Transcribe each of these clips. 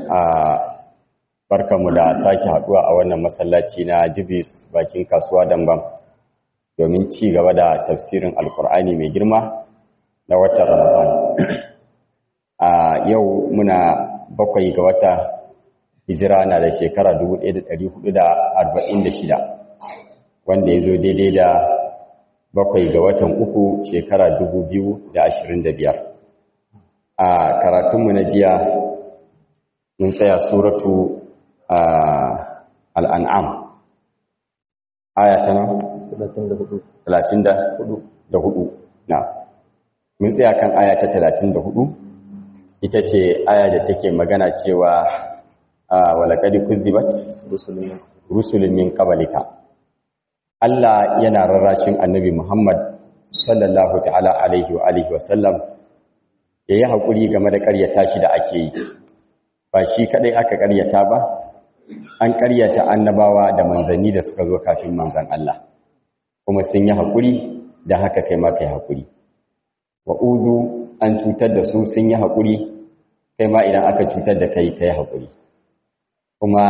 a barkanmu da sake haduwa a wannan masallaci na jibis bakin kasuwa dambam domin ci gaba da tafsirin alkur'ani mai girma na watan ramadan a yau muna bakwai ga wata hijira na da shekara 1446 wanda ya zo daidai da bakwai ga watan uku shekara 2025 a karatunmu na jiya mun tsaya suratu al'an'am aya ta nan? 34 na mun tsaya kan aya ta 34 ita ce aya da take magana cewa walakadi kuzibat rusulun min qablika Allah yana rarrashin annabi Muhammad sallallahu ta'ala alaihi wa alihi wa sallam yayi hakuri game da ƙaryata shi da ake yi ba shi kadai aka ƙaryata ba an ƙaryata annabawa da manzanni da suka zo kafin manzan Allah kuma sun yi hakuri da haka kai ma kai hakuri wa udu an cutar da su sun yi hakuri kai ma idan aka cutar da kai kai hakuri kuma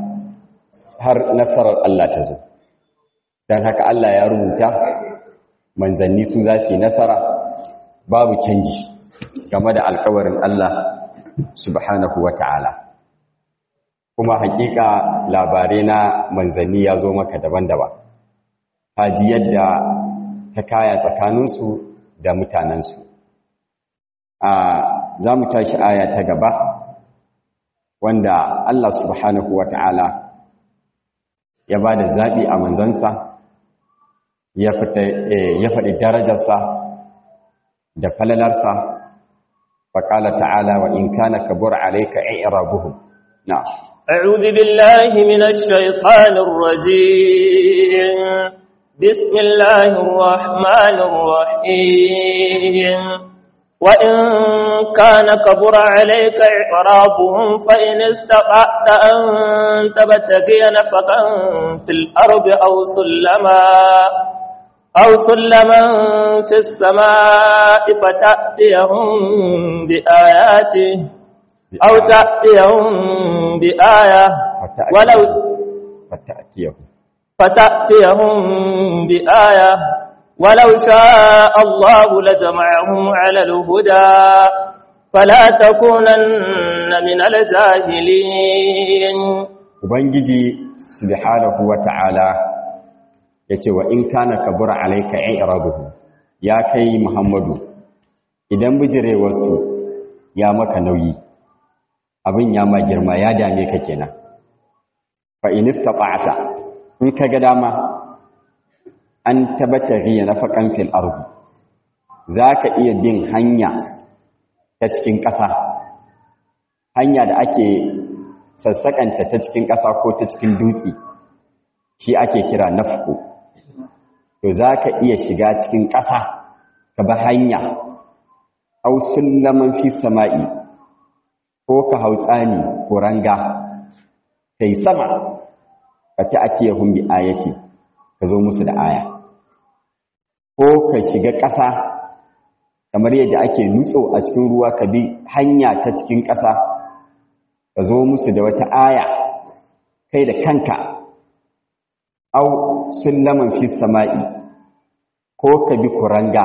har nasarar Allah ta zo don haka Allah ya rubuta manzanni su za su yi nasara babu canji game da alkawarin Allah subhanahu wa ta'ala kuma hakika labarai na manzanni ya zo maka daban-daban haji yadda ta kaya tsakaninsu da mutanensu a za mu tashi aya ta gaba wanda Allah subhanahu wa ta'ala ya ba da zaɓi a manzansa ya faɗi darajarsa da falalarsa faƙala ta'ala wa in kana kabur alaika i'rabuhum na أعوذ بالله من الشيطان الرجيم بسم الله الرحمن الرحيم وإن كان كبر عليك إعرابهم فإن استطعت أن تبتغي نفقا في الأرض أو سلما أو سلما في السماء فتأتيهم بآياته أو تأتيهم بآية ولو فتأتيهم فتأتيهم بآية ولو شاء الله لجمعهم على الهدى فلا تكونن من الجاهلين ubangiji subhanahu wata'ala yace wa in kana kabura alayka i'rabuhu ya kai muhammadu idan bijirewarsu ya maka nauyi abin ya ma girma ya dame ka kenan fa in istata'ta in kaga dama an tabbata riya na faƙan fil ardu za ka iya bin hanya ta cikin ƙasa hanya da ake sassaƙanta ta cikin ƙasa ko ta cikin dutse shi ake kira nafku to za ka iya shiga cikin ƙasa ka ba hanya au sullaman fi sama'i ko ka hau tsani ko ranga kai sama ka ta ake bi ayati ka zo musu da aya ko ka shiga ƙasa kamar yadda ake nutso a cikin ruwa ka bi hanya ta cikin ƙasa ka zo musu da wata aya kai da kanka au sullaman fi sama'i ko ka bi kuranga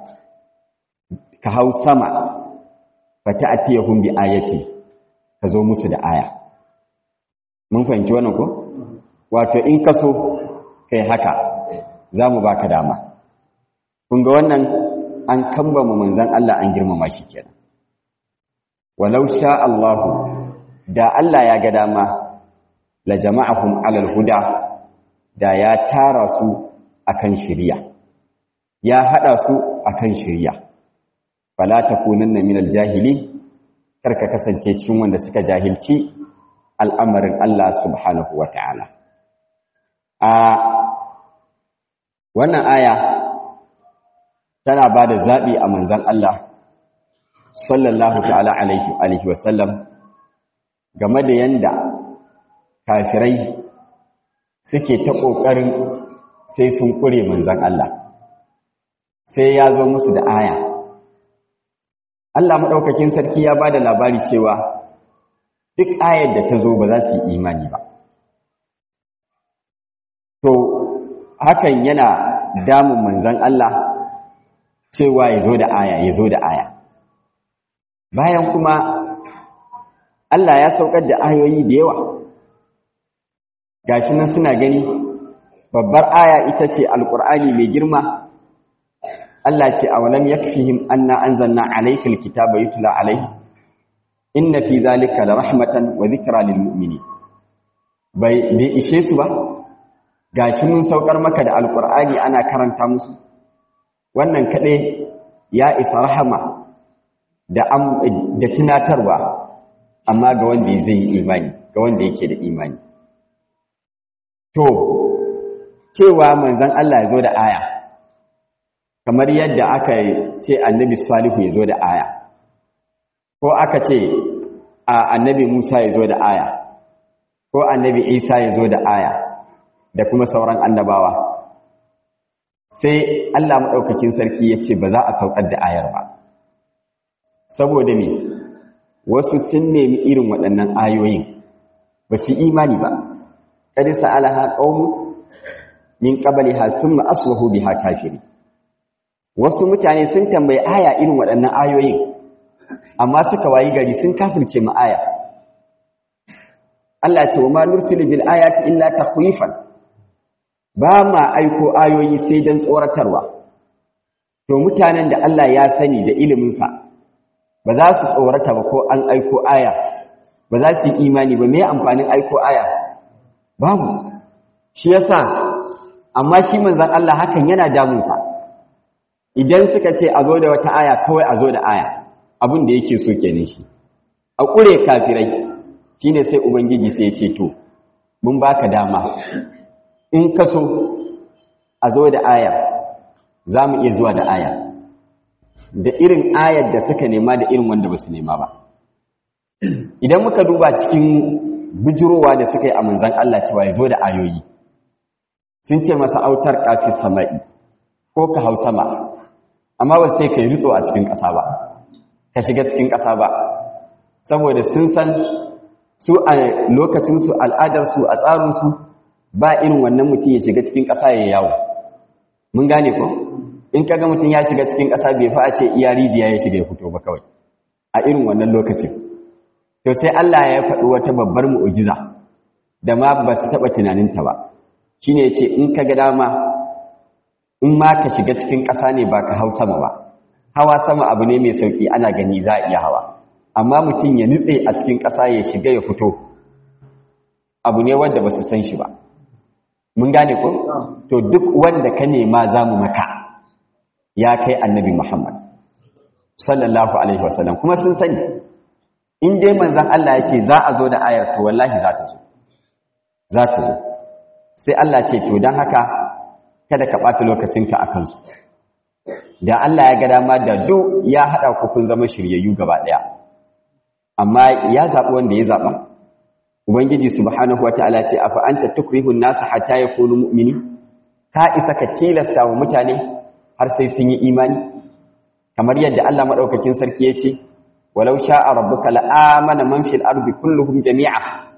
ka hau sama fa ta'tiyahum bi ayati ka zo musu da aya mun fahimci wannan ko wato in ka so kai haka za mu baka dama kun ga wannan an kambama manzan Allah an girmama shi kenan walau sha Allahu da Allah ya ga dama la jama'ahum alal huda da ya tara su akan shiriya ya hada su akan shiriya fala takunanna minal jahili karka kasance cikin wanda suka jahilci al'amarin Allah subhanahu wataala a wannan aya tana ba da zaɓi a manzan Allah sallallahu ta'ala alaihi wasallam game da yanda kafirai suke ta ƙoƙarin sai sun ƙure manzan Allah sai ya zo musu da aya Allah maɗaukakin sarki ya ba da labari cewa duk ayar da ta zo ba za su yi imani ba to hakan yana damun manzan Allah cewa ya zo da aya ya zo da aya bayan kuma Allah ya saukar da ayoyi da yawa gashi nan suna gani babbar aya ita ce alkur'ani mai girma Allah ce a walam yakfihim anna anzalna alayka alkitaba yutla alayhi inna fi zalika la rahmatan wa dhikra lil mu'minin bai bai ishe su ba gashi mun saukar maka da alkur'ani ana karanta musu wannan kaɗai ya isa rahama da da tunatarwa amma ga wanda zai yi imani ga wanda yake da imani to cewa manzon Allah ya zo da aya kamar yadda aka ce annabi salihu ya zo da aya ko aka ce annabi Musa ya zo da aya ko annabi Isa ya zo da aya da kuma sauran annabawa sai Allah maɗaukakin sarki ya ce ba za a saukar da ayar ba saboda me wasu sun nemi irin waɗannan ayoyin ba su imani ba ƙadi sa'alaha ƙaunu min ƙabaliha sun ma'aswahu biha kafiri wasu mutane sun tambayi aya irin waɗannan ayoyin amma suka wayi gari sun kafirce ma aya Allah ce wa ma nursilu bil ayati illa takhwifan ba ma aiko ayoyi sai don tsoratarwa to mutanen da Allah ya sani da iliminsa ba za su tsorata ba ko an aiko aya ba za su yi imani ba mai amfanin aiko aya babu shi yasa amma shi manzan Allah hakan yana damunsa idan suka ce a zo da wata aya kawai a zo da aya abin da yake so kenan shi a ƙure kafirai shine sai ubangiji sai ya ce to mun baka dama in ka so a zo da aya za mu iya zuwa da aya da irin ayar da suka nema da irin wanda ba su nema ba idan muka duba cikin bujurowa da suka yi a manzan Allah cewa ya zo da ayoyi sun ce masa autar kafin sama'i ko ka hau sama amma ba sai ka yi ritso a cikin ƙasa ba ka shiga cikin ƙasa ba saboda sun san su a lokacinsu al'adarsu a tsarinsu ba irin wannan mutum ya shiga cikin ƙasa ya yawo mun gane ko in kaga mutum ya shiga cikin ƙasa bai fa a ce iya rijiya ya shiga ya fito ba kawai a irin wannan lokacin to sai Allah ya faɗi wata babbar mu'ujiza da ma ba su taɓa tunaninta ba shine yace in ka ga dama in ma ka shiga cikin ƙasa ne ba ka hau sama ba hawa sama abu ne mai sauki ana gani za a iya hawa amma mutum ya nutse a cikin ƙasa ya shiga ya fito abu ne wanda ba su san shi ba mun gane ko to duk wanda ka nema za mu maka ya kai annabi muhammad sallallahu alaihi wasallam kuma sun sani in dai manzan Allah ya ce za a zo da ayar to wallahi za ta zo za ta zo sai Allah ce to don haka kada ka ɓata lokacinka a kansu da Allah ya ga dama da duk ya haɗa ku kun zama shiryayyu gaba ɗaya amma ya zaɓi wanda ya zaɓa ubangiji subhanahu wataala ce afa anta tukrihun nasa hatta yakunu mu'mini ka isa ka tilasta wa mutane har sai sun yi imani kamar yadda Allah madaukakin sarki yace walau sha'a rabbuka la'amana man fil ardi kulluhum jami'a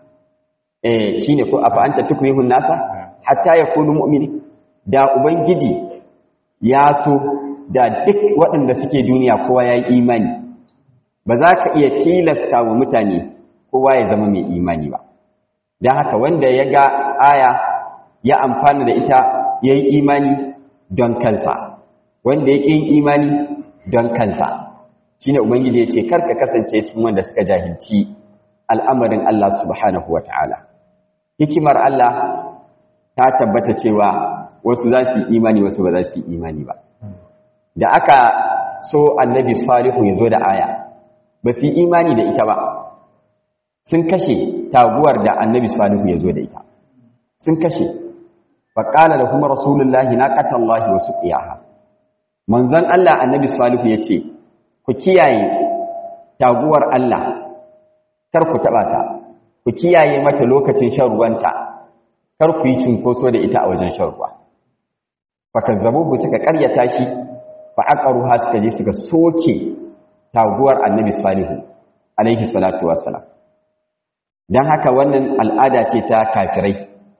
eh shine ko afa anta tukrihun nasa hatta yakunu mu'mini da ubangiji ya so da duk waɗanda suke duniya kowa ya yi imani ba za ka iya tilasta wa mutane kowa ya zama mai imani ba don haka wanda ya ga aya ya amfana da ita ya yi imani don kansa wanda ya ƙin imani don kansa shi ne ubangiji ya ce karka kasance sun wanda suka jahilci al'amarin Allah subhanahu wa ta'ala hikimar Allah ta tabbata cewa wasu za su yi imani wasu ba za su yi imani ba da aka so annabi salihu ya zo da aya ba su yi imani da ita ba sun kashe taguwar da annabi salihu ya zo da ita sun kashe faƙala da kuma rasulullahi na ƙatallahi wasu ƙiyaha manzon Allah annabi salihu ya ce ku kiyaye taguwar Allah kar ku taɓa ta ku kiyaye mata lokacin shan ruwanta kar ku yi cunkoso da ita a wajen shan ruwa fakazzabuhu suka ƙaryata shi fa aqaruha suka je suka soke taguwar annabi salihu alaihi salatu wassalam don haka wannan al'ada ce ta kafirai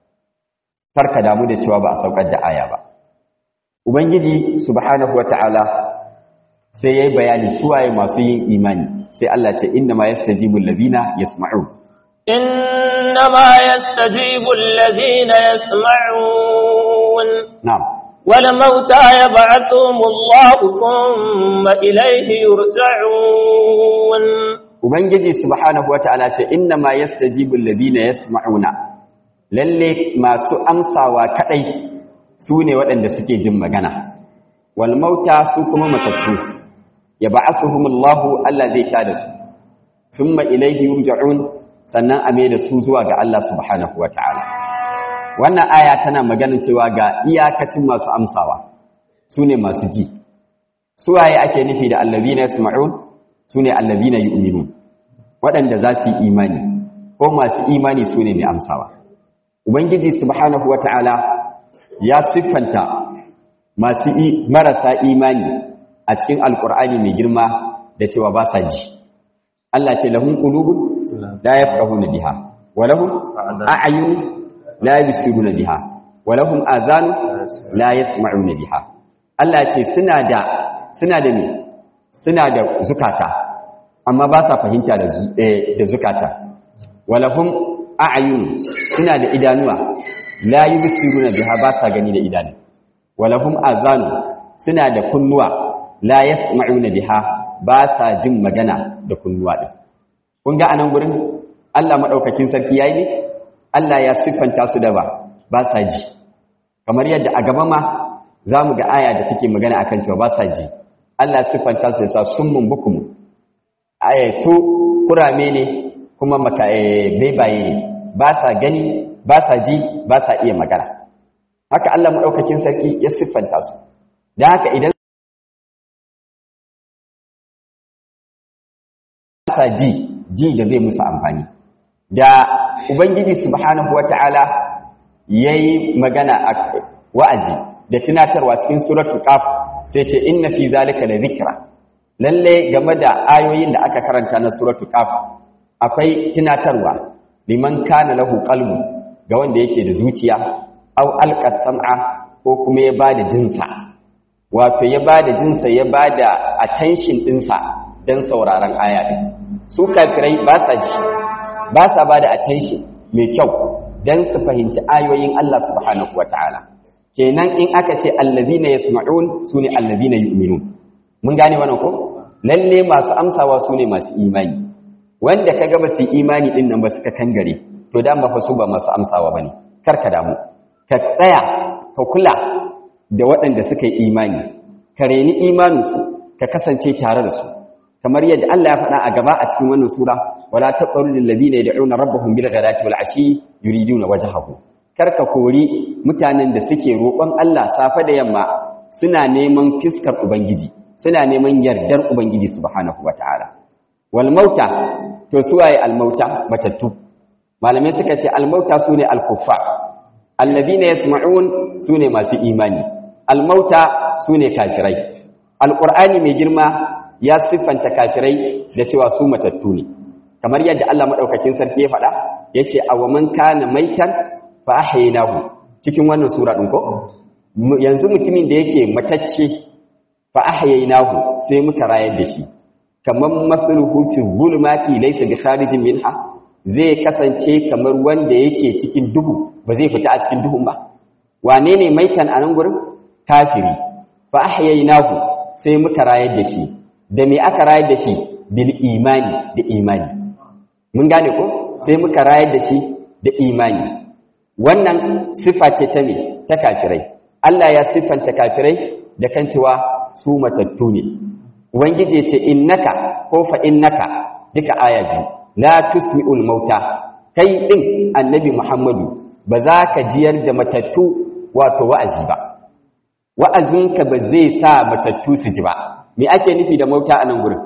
farka damu da cewa ba a saukar da aya ba ubangiji subhanahu wata'ala sai yayi bayani suwaye masu yin imani sai Allah ce inna ma yastajibu allazina yasma'un inna ma yastajibu allazina yasma'un na'am wal mauta yab'athuhum Allah thumma ilayhi yurja'un ubangiji subhanahu wata'ala ce inna ma yastajibu allazina yasma'una lalle masu amsawa kadai su ne waɗanda suke jin magana wal mauta su kuma matattu ya ba'athuhumullahu Allah zai tada su thumma ilayhi yurja'un sannan a mai da su zuwa ga Allah subhanahu wata'ala wannan aya tana maganin cewa ga iyakacin masu amsawa su ne masu ji suwaye ake nufi da allazina yasma'un su ne allazina yu'minun waɗanda za su yi imani ko masu imani su ne mai amsawa ubangiji subhanahu wata'ala ya siffanta masu marasa imani a cikin alkur'ani mai girma da cewa ba sa ji Allah ce lahum qulubun la yafqahuna biha wa lahum a'yun la yubsiruna biha wa lahum azan la yasma'una biha Allah ce suna da suna da me suna da zukata amma ba sa fahimta da da zukata wa lahum a'yun suna da idanuwa la yubsiruna biha ba sa gani da idanu wa lahum azan suna da kunnuwa la yasma'una biha ba sa jin magana da kunnuwa din kun ga anan gurin Allah madaukakin sarki yayi ne Allah ya siffanta su da ba ba sa ji kamar yadda a gaba ma zamu ga aya da take magana akan cewa ba sa ji Allah siffanta su da sa summun bukum aya su kurame ne kuma maka bebaye ne ba sa gani ba sa ji ba sa iya magana haka Allah madaukakin sarki ya siffanta su dan haka idan sa ji ji da zai musu amfani da ubangiji subhanahu wata'ala yayi magana a wa'azi da tunatarwa cikin suratul qaf sai ce inna fi zalika la zikra lalle game da ayoyin da aka karanta na suratul qaf akwai tunatarwa liman kana lahu qalbu ga wanda yake da zuciya aw alqa sam'a ko kuma ya bada jinsa wato ya bada jinsa ya bada attention dinsa dan sauraron aya din su kafirai ba sa ji ba sa ba da attention mai kyau don su fahimci ayoyin Allah subhanahu wata'ala kenan in aka ce allazina yasma'un sune allazina yu'minun mun gane wannan ko lalle masu amsawa sune masu imani wanda kaga ba su imani din nan ba suka kangare to dan ba fa su ba masu amsawa bane kar ka damu ka tsaya ka kula da waɗanda suka yi imani ka reni imaninsu ka kasance tare da su kamar yadda Allah ya faɗa a gaba a cikin wannan sura wala taqulu lil ladina yad'una rabbahum bil ghadati wal ashi yuriduna wajhahu karka kori mutanen da suke roƙon Allah safe da yamma suna neman fiskar ubangiji suna neman yardar ubangiji subhanahu wataala wal mauta to suwaye al mauta matattu malamai suka ce al mauta sune al kuffar alladhina yasma'un sune masu imani al mauta sune kafirai alqur'ani mai girma ya siffanta kafirai da cewa su matattu ne kamar yadda Allah madaukakin sarki ya faɗa yace awaman kana maitan fa ahyaynahu cikin wannan sura din ko yanzu mutumin da yake matacce fa ahyaynahu sai muka rayar da shi kaman masluhu fi zulumati laysa bi kharijin minha zai kasance kamar wanda yake cikin duhu ba zai fita a cikin duhun ba wane ne maitan a nan gurin kafiri fa ahyaynahu sai muka rayar da shi da me aka rayar da shi bil imani da imani mun gane ko sai muka rayar da shi da imani wannan sifa ce ta me ta kafirai Allah ya siffanta kafirai da kan cewa su matattu ne ubangiji ce innaka ko fa innaka duka aya biyu la tusmi'ul mauta kai din annabi Muhammadu ba za ka jiyar da matattu wato wa'azi ba wa'azinka ba zai sa matattu su ji ba me ake nufi da mauta a nan gurin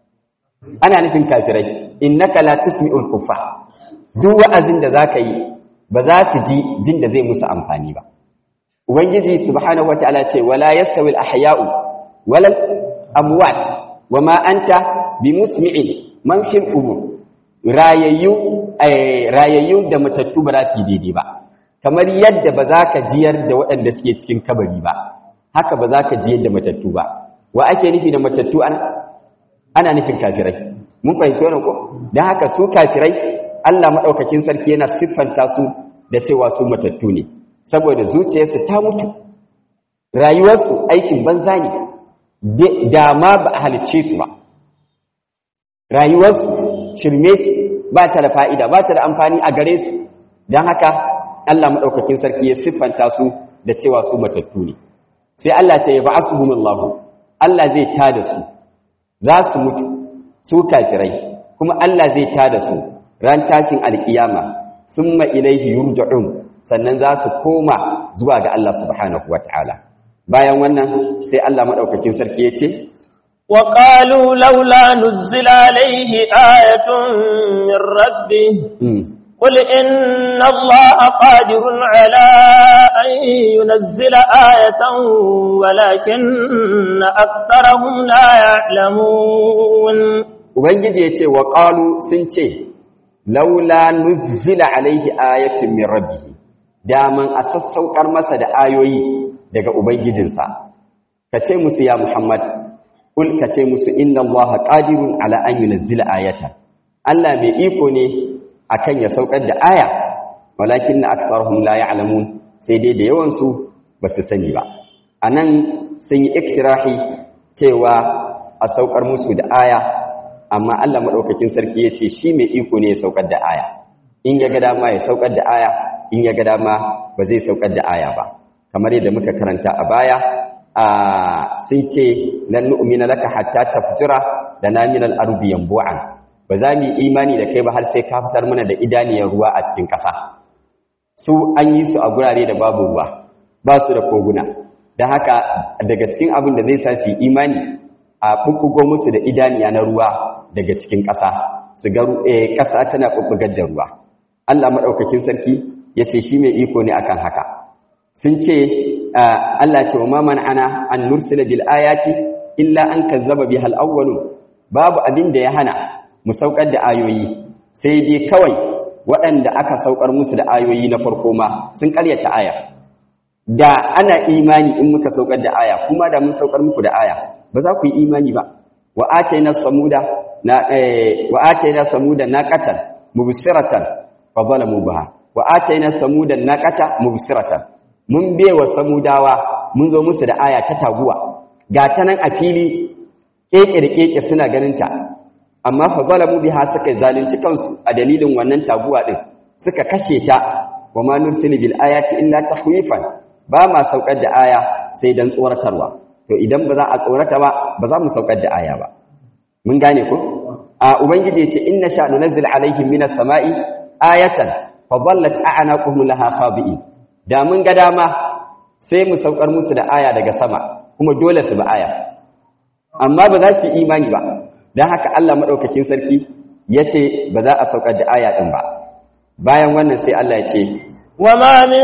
ana nufin kafirai innaka la tusmi'ul kuffa duk wa'azin da zaka yi ba za su ji jin da zai musu amfani ba ubangiji subhanahu wataala ce wala yastawi al-ahya'u wala amwat wama anta bimusmi'in man fil qubur rayayyu rayayyu da matattu ba za su yi daidai ba kamar yadda ba za ka jiyar da waɗanda suke cikin kabari ba haka ba za ka jiyar da matattu ba wa ake nufi da matattu ana ana nufin kafirai mun fahimci wannan ko dan haka su kafirai Allah madaukakin sarki yana siffanta su da cewa su matattu ne saboda zuciyarsu ta mutu rayuwarsu aikin banza ne da ma ba a halicce su ba rayuwarsu shirme ce ba ta da fa'ida ba ta da amfani a gare su don haka Allah maɗaukakin sarki ya siffanta su da cewa su matattu ne sai Allah ce ya ba'akuhumullahu Allah zai tada su za su mutu su kafirai kuma Allah zai tada su ran tashin alkiyama summa ilaihi yurja'un sannan za su koma zuwa ga Allah subhanahu wataala bayan wannan sai Allah madaukakin sarki yace wa qalu laula nuzila alaihi ayatun min rabbih قل إن الله قادر على أن ينزل آية ولكن أكثرهم لا يعلمون Ubangiji ya ce wa ƙalu sun ce, Laula nuzila alaihi ayatin min rabbihi daman a sassaukar masa da ayoyi daga Ubangijinsa, ka ce musu ya Muhammad, ƙul ka ce musu inna Allah ƙadirun ala an yunazzila ayata. Allah mai iko ne akan ya saukar da aya walakin na aksarhum la ya'lamun sai dai da yawan su basu sani ba anan sun yi iktirahi cewa a saukar musu da aya amma Allah madaukakin sarki yace shi mai iko ne ya saukar da aya in ya ga dama ya saukar da aya in ya ga dama ba zai saukar da aya ba kamar yadda muka karanta a baya a sun ce lan nu'mina laka hatta tafjura lana min al-ardi yanbu'an ba za mu yi imani da kai ba har sai ka fitar mana da idaniyar ruwa a cikin ƙasa su an yi su a gurare da babu ruwa ba su da koguna don haka daga cikin abin da zai sa su yi imani a ɓuɓɓugo musu da idaniya na ruwa daga cikin ƙasa su ga ƙasa tana ɓuɓɓugar da ruwa Allah maɗaukakin sarki ya ce shi mai iko ne akan haka sun ce Allah ce wa ma ana an nursila bil ayati illa an kazzaba bihal awwalun babu abin da ya hana mu saukar da ayoyi sai dai kawai waɗanda aka saukar musu da ayoyi na farko ma sun karyata aya da ana imani in muka saukar da aya kuma da mun saukar muku da aya ba za ku yi imani ba wa atayna samuda na wa atayna samuda naqatan mubsiratan fa zalamu biha wa atayna samuda naqata mubsiratan mun bewa samudawa mun zo musu da aya ta taguwa ga ta nan a fili keke da keke suna ganin ta amma fa zalamu biha suka zalunci kansu a dalilin wannan taguwa din suka kashe ta wa ma nursilu bil ayati illa tahwifan ba ma saukar da aya sai dan tsoratarwa to idan ba za a tsorata ba ba za mu saukar da aya ba mun gane ko a ubangiji ce inna sha nunzil alaihim minas sama'i ayatan fa dhallat a'naquhum laha khabi'in da mun ga dama sai mu saukar musu da aya daga sama kuma dole su ba aya amma ba za su yi imani ba don haka Allah maɗaukakin sarki ya ce ba za a saukar da aya ɗin ba bayan wannan sai Allah ya ce وما من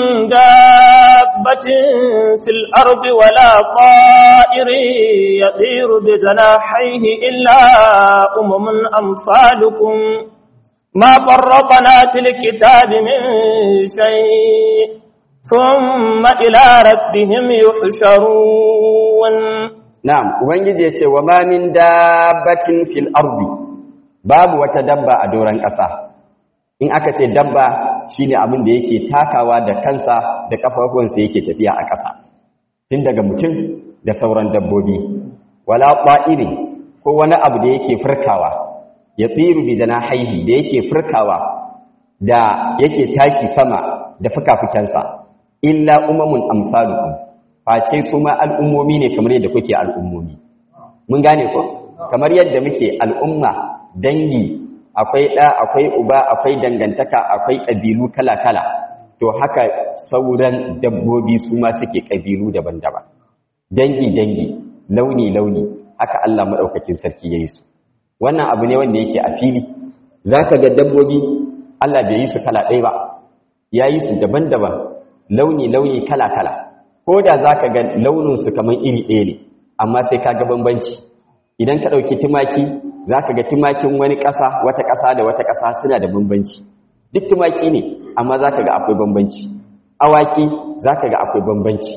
دابة في الأرض ولا طائر يطير بجناحيه إلا أمم أمثالكم ما فرطنا في الكتاب من شيء ثم إلى ربهم يحشرون Na'am, Ubangiji ya ce, wa ma min dabbatin fil ardi babu wata dabba a doron ƙasa. In aka ce dabba shi ne abin da yake takawa da kansa da ƙafafuwansa yake tafiya a ƙasa, tun daga mutum da sauran dabbobi. Wala ƙwa'iri ko wani abu da yake furkawa, ya tsiru bi jana haihi da yake furkawa da yake tashi sama da fuka-fukensa, illa umamun amsalukum. face su ma al'ummomi ne kamar yadda kuke al'ummomi. Mun gane ko? Kamar yadda muke al'umma, dangi, akwai ɗa, akwai uba, akwai dangantaka, akwai ƙabilu kala-kala, to haka sauran dabbobi su ma suke ƙabilu daban-daban. Dangi-dangi, launi-launi, haka Allah maɗaukakin sarki ya yi su. Wannan abu ne wanda yake a fili, za ka ga dabbobi Allah bai yi su kala ɗaya ba, ya yi su daban-daban, launi-launi kala-kala. ko da za ka ga launinsu kamar iri ɗaya ne amma sai ka ga bambanci idan ka ɗauki tumaki zaka ga tumakin wani ƙasa wata ƙasa da wata ƙasa suna da bambanci duk tumaki ne amma zaka ga akwai bambanci awaki zaka ga akwai bambanci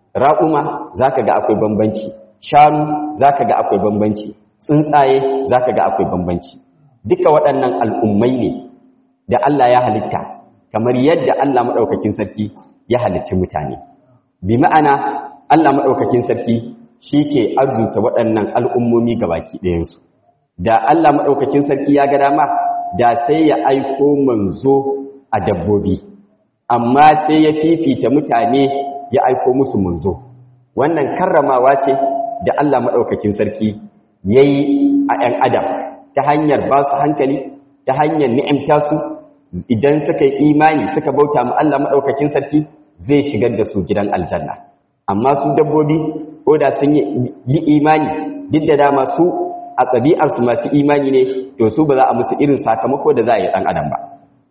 raƙuma zaka ga akwai bambanci shanu zaka ga akwai bambanci tsuntsaye zaka ga akwai bambanci duka waɗannan al'ummai ne da Allah ya halitta kamar yadda Allah maɗaukakin sarki ya halicci mutane bi ma'ana Allah maɗaukakin sarki shi ke arzuta waɗannan al'ummomi ga baki ɗayansu da Allah maɗaukakin sarki ya ga dama da sai ya aiko manzo a dabbobi amma sai ya fifita mutane ya aiko musu manzo wannan karramawa ce da Allah maɗaukakin sarki ya yi a ‘yan adam ta hanyar ba su hankali ta hanyar ni'imta su idan suka yi imani suka bauta ma Allah maɗaukakin sarki zai shigar da su gidan aljanna amma su dabbobi ko da sun yi imani duk da dama su a ɗabi'arsu masu imani ne to su ba za a musu irin sakamako da za a yi ɗan adam ba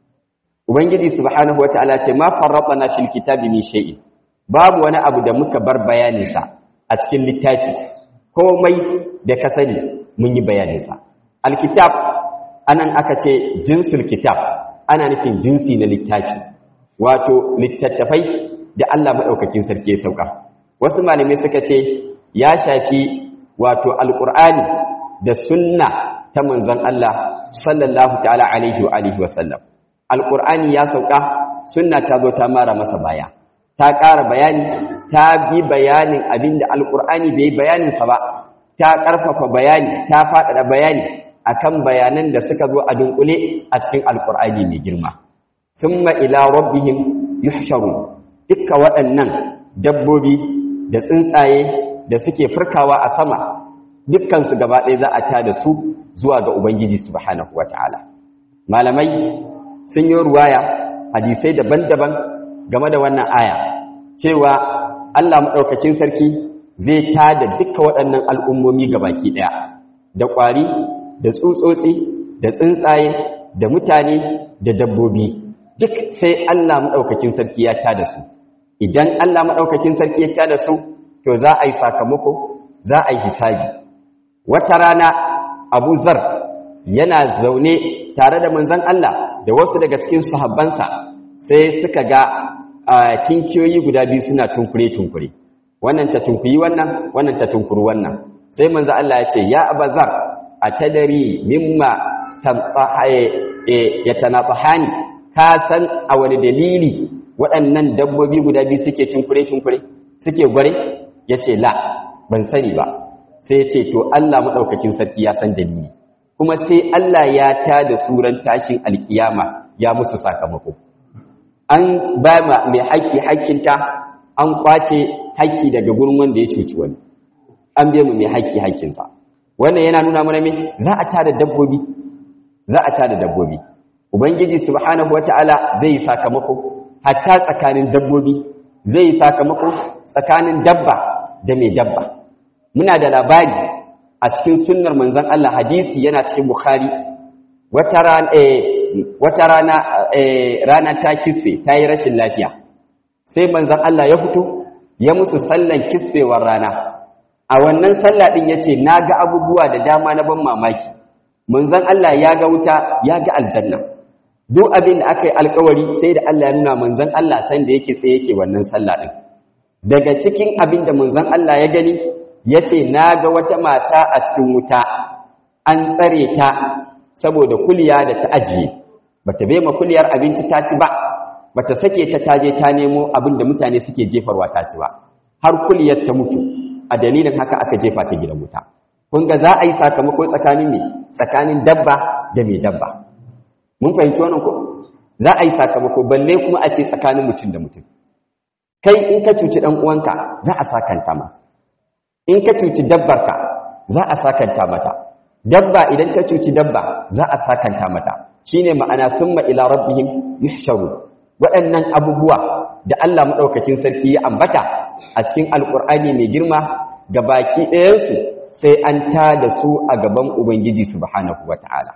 ubangiji subhanahu wata'ala ce ma farraqana fil kitabi min shay'in babu wani abu da muka bar bayaninsa a cikin littafi komai da ka sani mun yi bayaninsa alkitab anan aka ce jinsul kitab ana nufin jinsi na littafi wato littattafai da Allah maɗaukakin sarki ya sauka wasu malamai suka ce ya shafi wato alƙur'ani da sunna ta manzon Allah sallallahu ta'ala alaihi wa alihi wa sallam alƙur'ani ya sauka sunna ta zo ta mara masa baya ta ƙara bayani ta bi bayanin abinda alƙur'ani bai bayaninsa ba ta ƙarfafa bayani ta faɗaɗa bayani akan bayanan da suka zo a dunkule a cikin alkur'ani mai girma thumma ila rabbihim yuhsharun dukkan waɗannan dabbobi da tsuntsaye da suke furkawa a sama dukkan su gaba ɗaya za a tada su zuwa ga ubangiji subhanahu wataala malamai sun yi ruwaya hadisai daban-daban game da wannan aya cewa Allah madaukakin sarki zai tada dukkan waɗannan al'ummomi gabaki ɗaya da ƙwari da tsutsotsi da tsuntsaye da mutane da dabbobi duk sai Allah maɗaukakin sarki ya tada su idan Allah maɗaukakin sarki ya tada su to za a yi sakamako za a yi hisabi wata rana Abu Zar yana zaune tare da manzon Allah da wasu daga cikin sahabbansa sai suka ga kinkiyoyi guda biyu suna tunkure tunkure wannan ta tunkuyi wannan wannan ta tunkuru wannan sai manzon Allah ya ce ya Abazar a tadari mimma ya tanafahani ka san a wani dalili waɗannan dabbobi guda biyu suke tunkure-tunkure suke gware ya ce la ban sani ba sai ya ce to Allah maɗaukakin sarki ya san dalili kuma sai Allah ya ta da suran tashin alkiyama ya musu sakamako an ba ma mai haƙƙi haƙƙinta an kwace haƙƙi daga gurin wanda ya cuci wani an bai mu mai haƙƙi haƙƙinsa wannan yana nuna mana me za a tada dabbobi za a tada dabbobi ubangiji subhanahu wataala zai yi sakamako hatta tsakanin dabbobi zai yi sakamako tsakanin dabba da mai dabba muna da labari a cikin sunnar manzon Allah hadisi yana cikin bukhari wata rana eh wata rana eh rana ta kisfe ta yi rashin lafiya sai manzon Allah ya fito ya musu sallan kisfewar rana a wannan sallah din yace naga abubuwa da dama na ban mamaki manzon Allah ya ga wuta ya ga aljanna duk abin da aka yi alkawari sai da Allah ya nuna manzon Allah san da yake sai yake wannan sallah din daga cikin abin da manzon Allah ya gani yace naga wata mata a cikin wuta an tsare ta saboda kuliya da ta ajiye bata bai ma kuliyar abinci ta ci ba bata sake ta taje ta nemo abin da mutane suke jefarwa ta ci ba har kuliyar ta mutu a dalilin haka aka jefa ta gidan wuta kun ga za a yi sakamako tsakanin me tsakanin dabba da mai dabba mun fahimci wannan ko za a yi sakamako balle kuma a ce tsakanin mutum da mutum kai in ka cuci dan uwanka za a sakanta masa in ka cuci dabbarka za a sakanta mata dabba idan ta cuci dabba za a sakanta mata shine ma'ana summa ila rabbihim yuhsharu waɗannan abubuwa da Allah madaukakin sarki ya ambata a cikin alkur'ani mai girma ga baki ɗayansu sai an ta da su a gaban ubangiji subhanahu wata'ala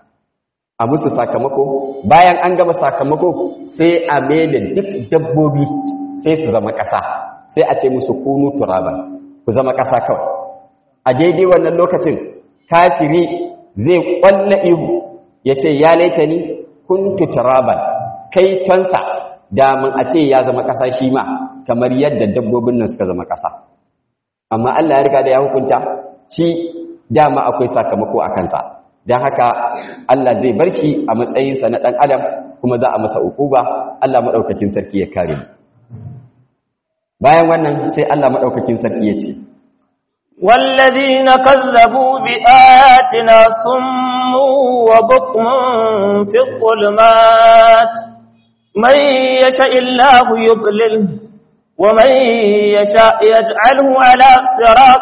a musu sakamako bayan an gama sakamako sai a da duk dabbobi sai su zama ƙasa sai a ce musu kunu turaban ku zama ƙasa kawai a daidai wannan lokacin kafiri zai kwalla ihu yace ya laitani kuntu turaban kai tonsa da mun a ce ya zama kasa shi ma kamar yadda dabbobin nan suka zama kasa amma Allah ya riga da ya hukunta shi dama akwai sakamako a kansa don haka Allah zai bar shi a matsayinsa na ɗan adam kuma za a masa ukuba Allah maɗaukakin sarki ya kare mu bayan wannan sai Allah maɗaukakin sarki ya ce والذين كذبوا بآياتنا صم وبكم في الظلمات من يشاء الله يضلله ومن يشاء يجعله على صراط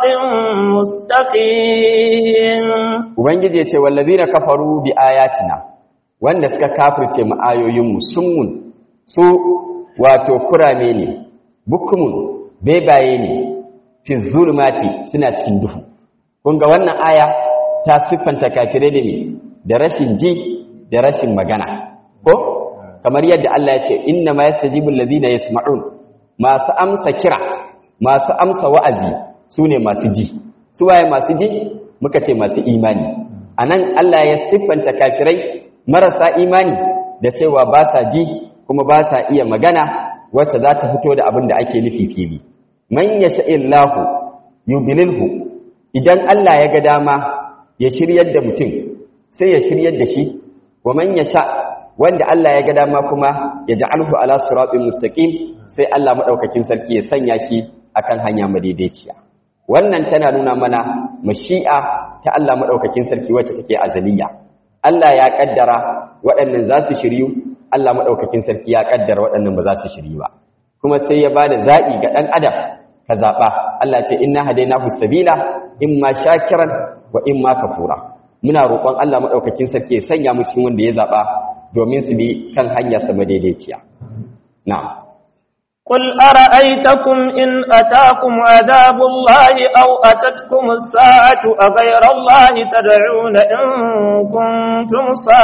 مستقيم ubangiji yace wallazina kafaru bi ayatina wanda suka kafirce mu ayoyinmu summun su wato kurame ne bukumun bebaye ne fi zulmati suna cikin duhu kun ga wannan aya ta siffanta kafirai da ne da rashin ji da rashin magana ko kamar yadda Allah ya ce inna ma yastajibu allazina yasma'un masu amsa kira masu amsa wa'azi su ne masu ji su waye masu ji muka ce masu imani a nan Allah ya siffanta kafirai marasa imani da cewa ba sa ji kuma ba sa iya magana wacce za ta fito da abin da ake nufi fili man ya sha'illahu yudlilhu idan Allah ya ga dama ya shiryar da mutum sai ya shiryar da shi wa man ya sha wanda Allah ya ga dama kuma ya ja'alhu ala siratin mustaqim sai Allah madaukakin sarki ya sanya shi akan hanya madaidaiciya wannan tana nuna mana mashi'a ta Allah madaukakin sarki wacce take azaliya Allah ya kaddara waɗannan za su shiryu Allah madaukakin sarki ya kaddara waɗannan ba za su shiryu ba kuma sai ya bada zabi ga dan adam ka zaba Allah ce inna hadainahu sabila imma shakiran wa imma kafura muna roƙon Allah madaukakin sarki ya sanya mu cikin wanda ya zaba domin su bi kan hanya sama daidaiciya na'am قل أرأيتكم إن أتاكم عذاب الله أو أتتكم الساعة أغير الله تدعون إن كنتم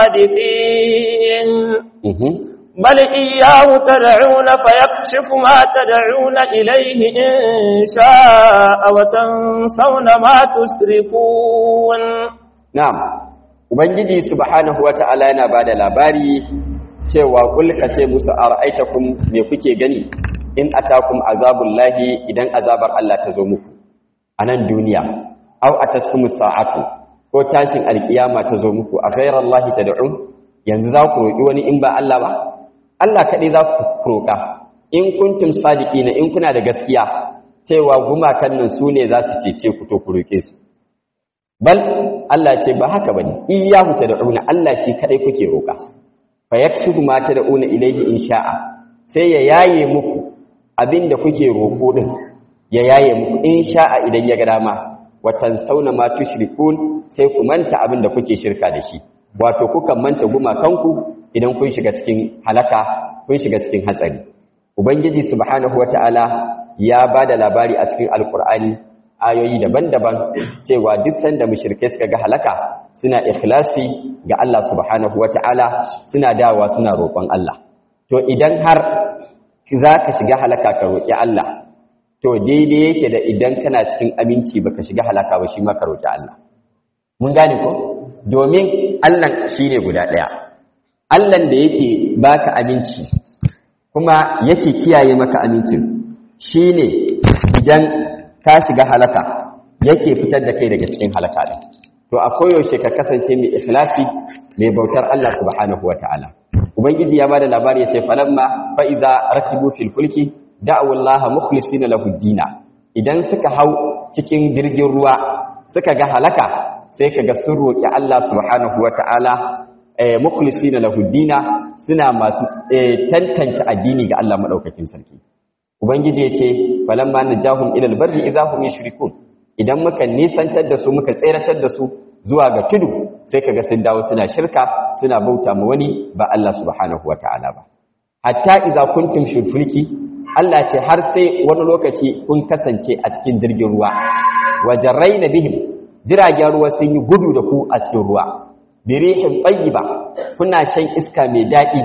صادقين بل إياه تدعون فيكشف ما تدعون إليه إن شاء وتنسون ما تشركون نعم Ubangiji subhanahu wa ta'ala yana ba da labari cewa kulka ce musu a ra'aitakum me kuke gani in atakum azabullahi idan azabar Allah ta zo muku a nan duniya aw atatkum sa'atu ko tashin alkiyama ta zo muku a ghairallahi tad'un yanzu za ku roki wani in ba Allah ba Allah kadai za ku roka in kuntum sadiqina in kuna da gaskiya cewa gumakan nan su ne za su cece ku to ku roke su bal Allah ce ba haka bane iyyahu tad'una Allah shi kadai kuke roka fa yakshifu ma tad'una ilayhi in sha'a sai ya yaye muku abinda kuke roko din ya yaye muku in sha'a idan ya ga dama watan sauna ma tushrikun sai ku manta abinda kuke shirka da shi wato kukan manta gumakanku idan kun shiga cikin halaka kun shiga cikin hatsari ubangiji subhanahu wataala ya bada labari a cikin alqur'ani ayoyi daban-daban cewa duk sanda mushrike suka ga halaka suna ikhlasi ga Allah subhanahu wata'ala suna dawa suna roƙon Allah to idan har zaka shiga halaka ka roƙi Allah to daidai yake da idan kana cikin aminci baka shiga halaka ba shi ma ka roƙi Allah mun gane ko domin Allah shine guda ɗaya Allah da yake baka aminci kuma yake kiyaye maka amincin shine idan ka shiga halaka yake fitar da kai daga cikin halaka din to a koyaushe ka kasance mai ikhlasi mai bautar Allah subhanahu wataala ubangiji ya bada labari ya ce falamma fa idza rakibu fil fulki da'u Allah mukhlisina lahu dina idan suka hau cikin jirgin ruwa suka ga halaka sai kaga sun roki Allah subhanahu wataala eh mukhlisina lahu dina suna masu tantance addini ga Allah madaukakin sarki ubangiji ya ce falamma najahum ila albarri idahum yushrikun idan muka nisantar da su muka tseratar da su zuwa ga tudu sai kaga sun dawo suna shirka suna bauta ma wani ba Allah subhanahu wataala ba hatta idza kuntum shirfulki Allah ce har sai wani lokaci kun kasance a cikin jirgin ruwa wajarraina bihim jiragen ruwa sun yi gudu da ku a cikin ruwa birihin tayyiba kuna shan iska mai daɗi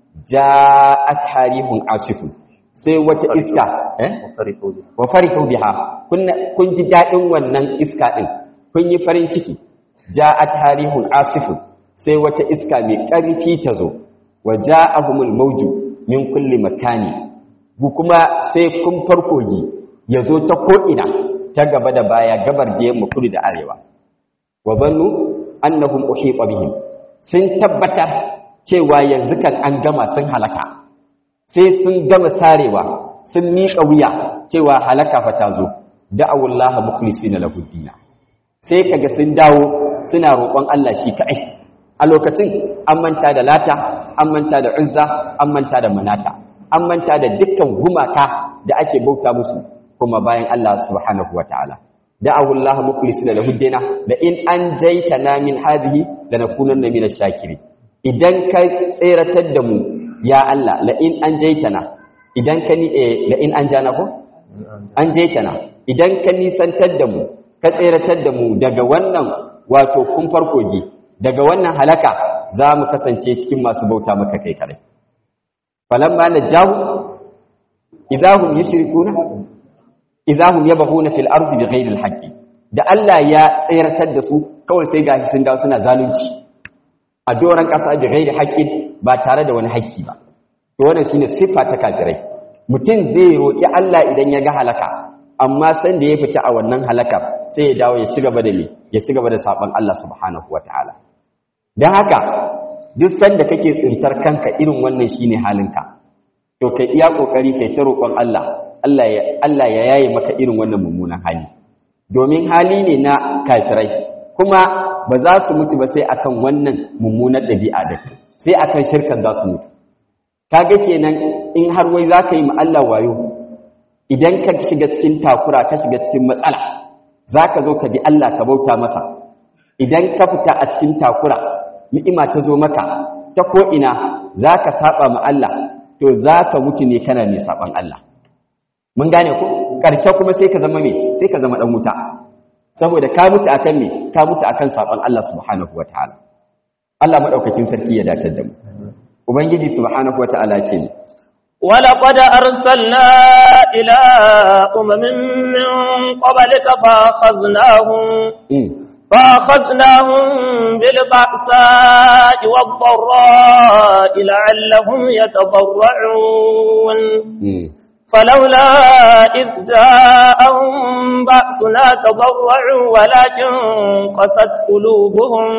ja'at harihun asifun sai wata iska eh wa farihu biha kun ji dadin wannan iska din kun yi farin ciki ja'at harihun asifun sai wata iska mai ƙarfi ta zo wa ja'ahumul mawju min kulli makani bu kuma sai kun farkogi ya zo ta ko'ina ta gaba da baya gabar da yamma kudu da arewa wa bannu annahum uhiqa bihim sun tabbatar cewa yanzu kan an gama sun halaka sai sun gama sarewa sun miƙa wuya cewa halaka fa ta zo da'awullaha mukhlisina lahu dinna sai kaga sun dawo suna roƙon Allah shi kaɗai a lokacin an manta da lata an manta da uzza an manta da manata an manta da dukkan gumaka da ake bauta musu kuma bayan Allah subhanahu wataala da'awu Allah mukhlisina lahu dinna la in anjaytana min hadhihi lanakunanna min ash-shakirin idan ka tseratar da mu ya Allah la in anjaytana idan ka ni la in anjana ko anjaytana idan ka nisantar da mu ka tseratar da mu daga wannan wato kun farkogi daga wannan halaka za mu kasance cikin masu bauta maka kai kare falamma najahu idahum yushrikuna idahum yabghuna fil ardi bighayri alhaqqi da Allah ya tseratar da su kawai sai gashi sun dawo suna zalunci a doran kasa bighayri haqqin ba tare da wani haƙƙi ba to wannan shine siffa ta kafirai mutum zai roki Allah idan ya ga halaka amma san da ya fita a wannan halakar sai ya dawo ya ci gaba da me ya ci gaba da saban Allah subhanahu wataala dan haka duk sanda kake tsintar kanka irin wannan shine halinka to kai iya kokari kai ta roƙon Allah Allah ya Allah ya yaye maka irin wannan mummunan hali domin hali ne na kafirai kuma ba za su mutu ba sai akan wannan mummunar ɗabi'a da sai akan shirkan za su mutu kaga kenan in har wai za ka yi ma Allah wayo idan ka shiga cikin takura ka shiga cikin matsala za ka zo ka bi Allah ka bauta masa idan ka fita a cikin takura ni'ima ta zo maka ta ko'ina za ka saba ma Allah to za ka mutu ne kana mai saban Allah mun gane ku ƙarshe kuma sai ka zama me sai ka zama ɗan wuta saboda ka mutu akan me ka mutu akan saban Allah subhanahu wa ta'ala Allah maɗaukakin sarki ya datar da mu ubangiji subhanahu wa ta'ala ce ne ولقد أرسلنا إلى أمم من قبلك فأخذناهم فأخذناهم بالبأساء والضراء لعلهم يتضرعون فلولا إذ جاءهم بأسنا تضرعوا ولكن قست قلوبهم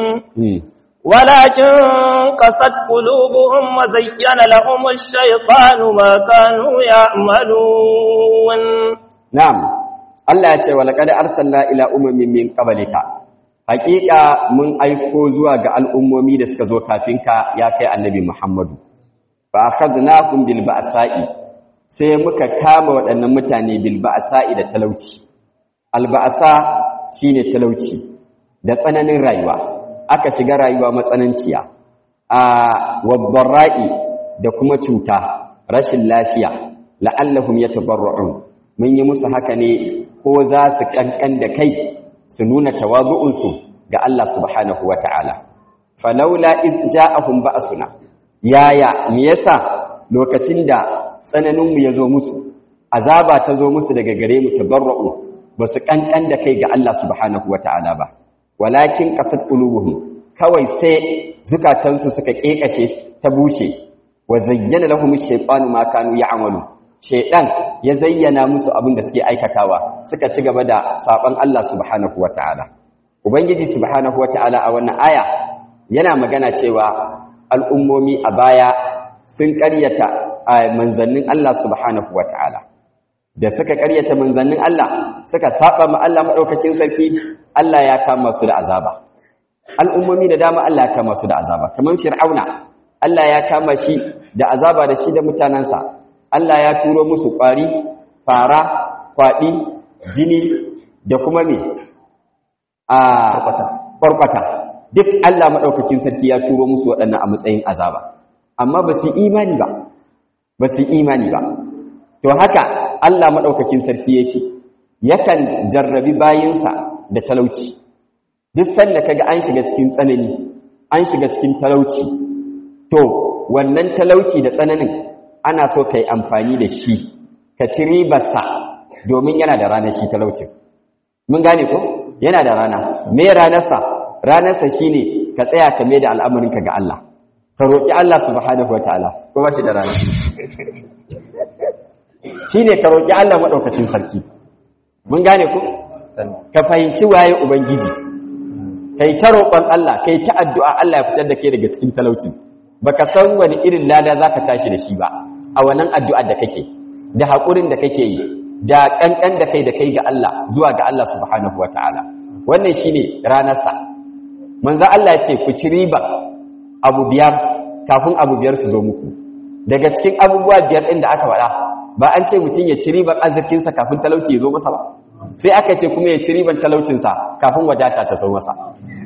ولكن قست قلوبهم وزين لهم الشيطان ما كانوا يعملون نعم الله يتي ولقد أرسلنا إلى أمم من قبلك حقيقة من أيكو زواج الأمم دسك زو كافينك يا كي النبي محمد فأخذناكم بالبأساء sai muka kama waɗannan mutane bilba'asa'i da talauci alba'asa shine talauci da tsananin rayuwa aka shiga rayuwa matsananciya a wabbarra'i da kuma cuta rashin lafiya la'allahum yatabarra'un mun yi musu haka ne ko za su kankan da kai su nuna tawazu'unsu ga Allah subhanahu wata'ala falaula id ja'ahum ba'suna yaya me yasa lokacin da tsananin mu yazo musu azaba ta zo musu daga gare mu tabarra'u ba su kankan da kai ga Allah subhanahu wata'ala ba walakin qasat qulubuhum kawai sai zukatansu suka kekashe ta bushe wa zayyana lahum ash-shaytanu ma kanu ya'malu shaytan ya zayyana musu abin da suke aikatawa suka ci gaba da saban Allah subhanahu wata'ala ubangiji subhanahu wata'ala a wannan aya yana magana cewa al'ummomi a baya sun ƙaryata manzannin Allah subhanahu wata'ala da suka ƙaryata manzannin Allah suka saba ma Allah madaukakin sarki Allah ya kama su da azaba al'ummomi da dama Allah ya kama su da azaba kamar fir'auna Allah ya kama shi da azaba da shi da mutanansa Allah ya turo musu ƙwari fara kwaɗi jini da kuma me a kwarkwata duk Allah maɗaukakin sarki ya turo musu waɗannan a matsayin azaba amma ba su imani ba ba su imani ba to haka Allah maɗaukakin sarki yake yakan jarrabi bayinsa da talauci duk sanda kaga an shiga cikin tsanani an shiga cikin talauci to wannan talauci da tsananin ana so kai amfani da shi ka ci ribarsa domin yana da ranar shi talaucin mun gane ko yana da rana me ranarsa ranarsa shine ka tsaya ka mai da al'amarinka ga Allah ka roƙi Allah subhanahu wataala ko ba shi da rana shine ka roƙi Allah madaukakin sarki mun gane ku ka fahimci waye ubangiji kai ta roƙon Allah kai ta addu'a Allah ya fitar da kai daga cikin talauci baka san wani irin lada zaka tashi da shi ba a wannan addu'ar da kake da haƙurin da kake yi da ƙanƙan da kai da kai ga Allah zuwa ga Allah subhanahu wataala wannan shine ranarsa manzo Allah ya ce ku ci riba abu biyar kafin abu biyar su zo muku daga cikin abubuwa biyar ɗin da aka faɗa ba an ce mutum ya ci riban arzikinsa kafin talauci ya zo masa ba sai aka ce kuma ya ci riban talaucinsa kafin wadata ta zo masa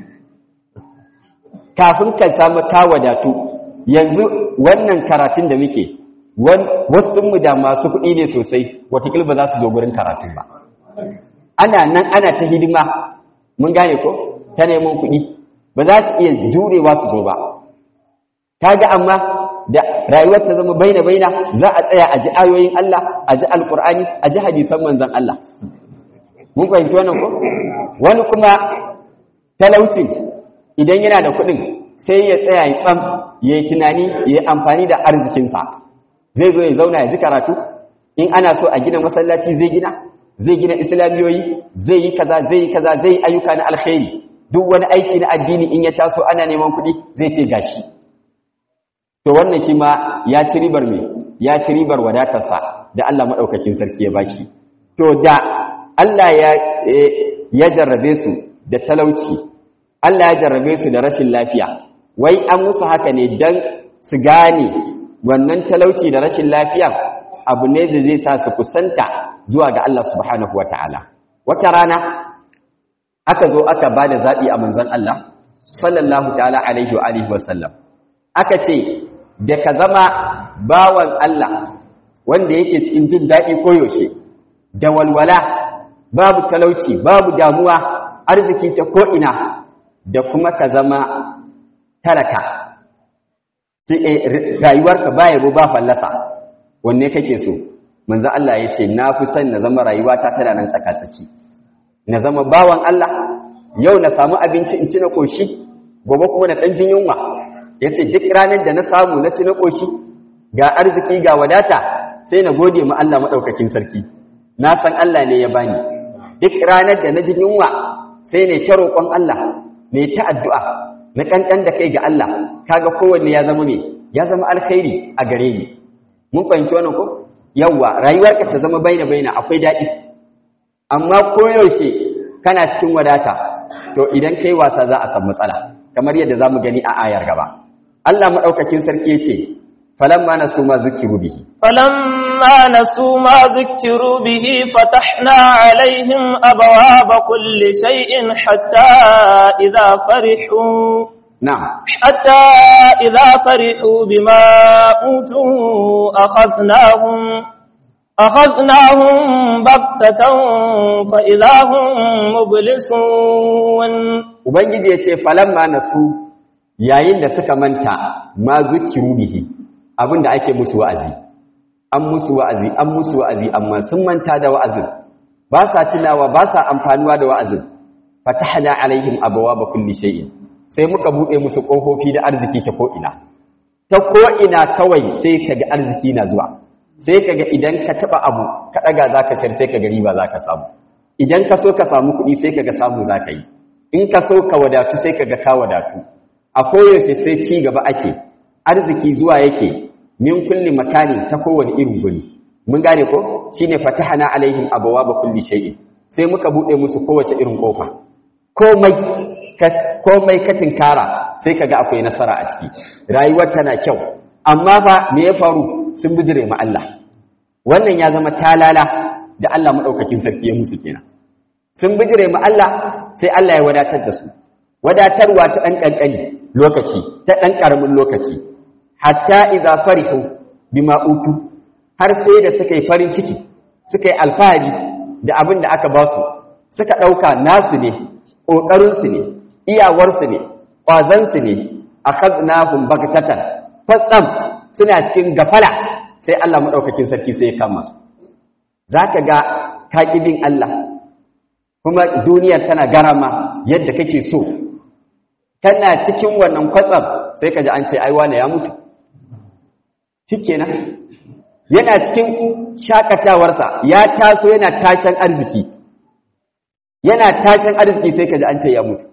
kafin ka samu ka wadatu yanzu wannan karatun da muke wasu mu da masu kuɗi ne sosai watakila ba za su zo gurin karatun ba ana nan ana ta hidima mun gane ko ta neman kuɗi ba za su iya jurewa su zo ba kaga amma da rayuwar ta zama baina baina za a tsaya a ji ayoyin Allah a ji alkur'ani a ji hadisan manzon Allah mun fahimci wannan ko wani kuma talaucin idan yana da kuɗin sai ya tsaya ya tsam ya yi tunani ya yi amfani da arzikinsa zai zo ya zauna ya ji karatu in ana so a gina masallaci zai gina zai gina islamiyoyi zai yi kaza zai yi kaza zai yi ayyuka na alkhairi duk wani aiki na addini in ya taso ana neman kuɗi zai ce gashi to wannan shi ma ya ci ribar me ya ci ribar wadatarsa da Allah madaukakin sarki ya bashi to da Allah ya ya jarrabe su da talauci Allah ya jarrabe su da rashin lafiya wai an musu haka ne dan su gane wannan talauci da rashin lafiya abu ne da zai sa su kusanta zuwa ga Allah subhanahu wataala wata rana aka zo aka bada zabi a manzon Allah sallallahu ta'ala alaihi wa alihi wa sallam aka ce da ka zama bawan Allah wanda yake cikin jin daɗi koyaushe da walwala babu talauci babu damuwa arziki ta ko'ina da kuma ka zama talaka rayuwarka ba yabo ba fallasa wanne kake so manzo Allah ya ce na fi son na zama rayuwata tana nan tsakatsaki na zama bawan Allah yau na samu abinci in ci na koshi gobe kuma na ɗan jin yunwa ya ce duk ranar da na samu na ci na ƙoshi ga arziki ga wadata sai na gode ma Allah maɗaukakin sarki na san Allah ne ya bani duk ranar da na ji yunwa sai ne ta roƙon Allah ne ta addu'a na ƙanƙan da kai ga Allah kaga kowanne ya zama me ya zama alkhairi a gare ni mun fahimci wannan ko yawwa rayuwarka ta zama baina baina akwai daɗi amma koyaushe kana cikin wadata to idan kai wasa za a samu matsala kamar yadda za mu gani a ayar gaba Allah maɗaukakin sarki ya ce, Falamma na su ma zukiru bihi. Falamma na su ma zukiru bihi fatahna alaihim abawa ba kulli shay'in hatta idza farihu Na'am. حتى إذا فرحوا بما أوتوا أخذناهم أخذناهم بغتة فإذا هم مبلسون Ubangiji ya ce, Falamma na su yayin da suka manta ma zukiru bihi abinda ake musu wa'azi an musu wa'azi an musu wa'azi amma sun manta da wa'azin ba sa tunawa ba sa amfanuwa da wa'azin fatahna alaihim abwaaba kulli shay'in sai muka bude musu kofofi da arziki ta ko ina ta ko ina kawai sai kaga arziki na zuwa sai kaga idan ka taba abu ka daga zaka sayar sai kaga riba zaka samu idan ka so ka samu kuɗi sai kaga samu zaka yi in ka so ka wadatu sai kaga ka wadatu a koyaushe sai ci gaba ake arziki zuwa yake min kulli makani ta kowane irin guri mun gane ko shine fatahana alaihim abwaaba kulli shay'in sai muka bude musu kowace irin kofa komai ka komai ka tinkara sai kaga akwai nasara a ciki rayuwar tana kyau amma fa me ya faru sun bijire ma Allah wannan ya zama talala da Allah madaukakin sarki ya musu kenan sun bijire ma Allah sai Allah ya wadatar da su wadatarwa ta ɗan ƙanƙani lokaci ta ɗan ƙaramin lokaci hatta iza farihu bima utu har sai da suka yi farin ciki suka yi alfahari da abin da aka ba su suka ɗauka nasu ne ƙoƙarinsu ne iyawarsu ne ƙwazansu ne a kaznahun bagatatan fatsam suna cikin gafala sai Allah maɗaukakin sarki sai ya kama su za ka ga kaƙibin Allah kuma duniyar tana garama yadda kake so kana cikin wannan kwatsam sai ka ji an ce ai wane ya mutu shikenan yana cikin shakatawarsa ya taso yana tashin arziki yana tashin arziki sai ka ji an ce ya mutu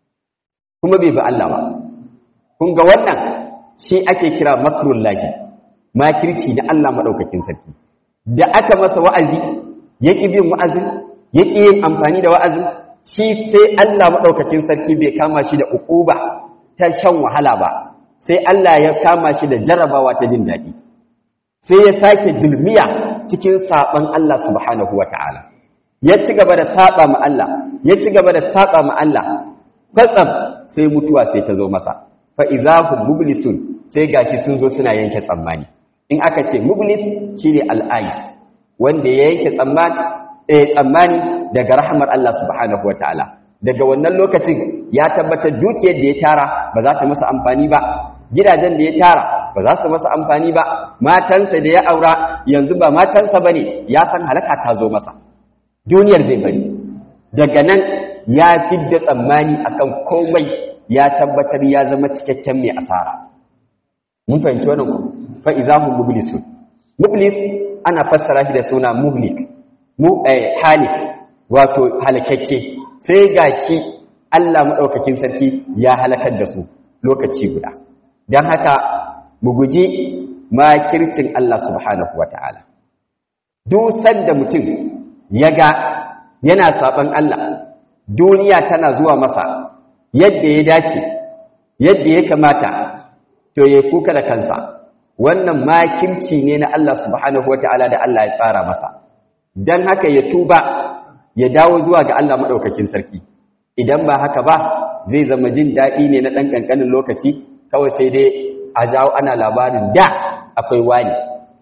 kuma bai bi Allah ba kun ga wannan shi ake kira makrul lahi makirci na Allah madaukakin sarki da aka masa wa'azi ya ƙi bin wa'azin ya ƙi yin amfani da wa'azin shi sai Allah madaukakin sarki bai kama shi da uquba ta shan wahala ba sai Allah ya kama shi da jarabawa ta jin daɗi sai ya sake dulmiya cikin saɓan Allah subhanahu wa ta'ala ya ci gaba da saɓa ma Allah ya ci gaba da saɓa ma Allah kwatsam sai mutuwa sai ta zo masa fa'izahu mublisun sai gashi sun zo suna yanke tsammani in aka ce mublis shi ne al'ais wanda ya yanke tsammani daga rahamar Allah subhanahu wa ta'ala daga wannan lokacin ya tabbatar dukiyar da ya tara ba za ta masa amfani ba gidajen da ya tara ba za su masa amfani ba matansa da ya aura yanzu ba matansa ba ne ya san halaka ta zo masa duniyar zai bari daga nan ya fidda tsammani akan komai ya tabbatar ya zama cikakken mai asara mun fahimci wannan ku fa idahum mublisun mublis ana fassara shi da suna muhlik mu eh halik wato halakakke sai gashi Allah madaukakin sarki ya halakar da su lokaci guda dan haka mu guji makircin Allah subhanahu wataala duk sanda mutum ya ga yana saban Allah duniya tana zuwa masa yadda ya dace yadda ya kamata to ya kuka da kansa wannan makirci ne na Allah subhanahu wataala da Allah ya tsara masa dan haka ya tuba ya dawo zuwa ga Allah madaukakin sarki idan ba haka ba zai zama jin daɗi ne na ɗan ƙanƙanin lokaci kawai sai dai a jawo ana labarin da akwai wani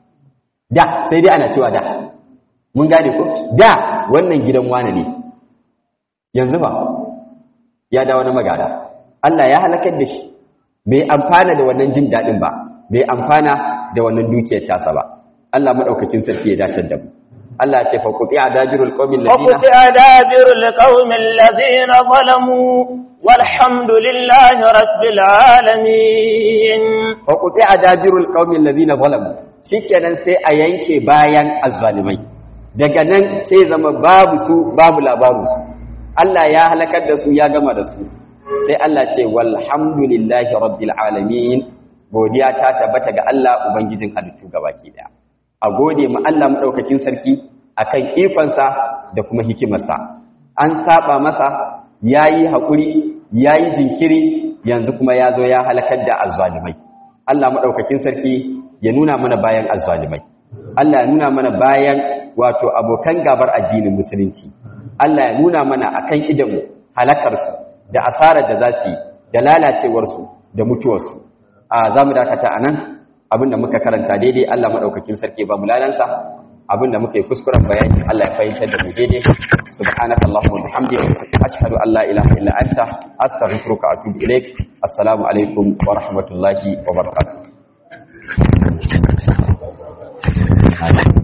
da sai dai ana cewa da mun gane ko da wannan gidan wani ne yanzu ba ya dawo na magana Allah ya halakar da shi bai amfana da wannan jin daɗin ba bai amfana da wannan dukiyar tasa ba Allah madaukakin sarki ya dace da mu Allah ce fa quti adajirul qaumil ladina فقطع دابر القوم الذين ظلموا والحمد لله رب العالمين fa quti adajirul qaumil ladina zalamu shikenan sai a yanke bayan azzalimai daga nan sai zama babu su babu labaru su Allah ya halakar da su ya gama da su sai Allah ce walhamdulillahi rabbil alamin godiya ta tabbata ga Allah ubangijin halittu gabaki daya a gode ma Allah madaukakin sarki akan ikonsa da kuma hikimarsa an saba masa yayi hakuri yayi jinkiri yanzu kuma ya zo ya halakar da azzalimai Allah madaukakin sarki ya nuna mana bayan azzalimai Allah ya nuna mana bayan wato abokan gabar addinin musulunci Allah ya nuna mana akan idanmu halakarsu da asarar da za su yi da lalacewarsu da mutuwarsu a za mu dakata a nan abinda muka karanta daidai Allah maɗaukakin sarki ba mu lalansa abinda muka yi kuskuren bayani Allah ya fahimtar da mu daidai subhanaka allahumma wa bihamdika ashhadu an la ilaha illa anta astaghfiruka wa atubu ilaik assalamu alaikum wa rahmatullahi wa barakatuh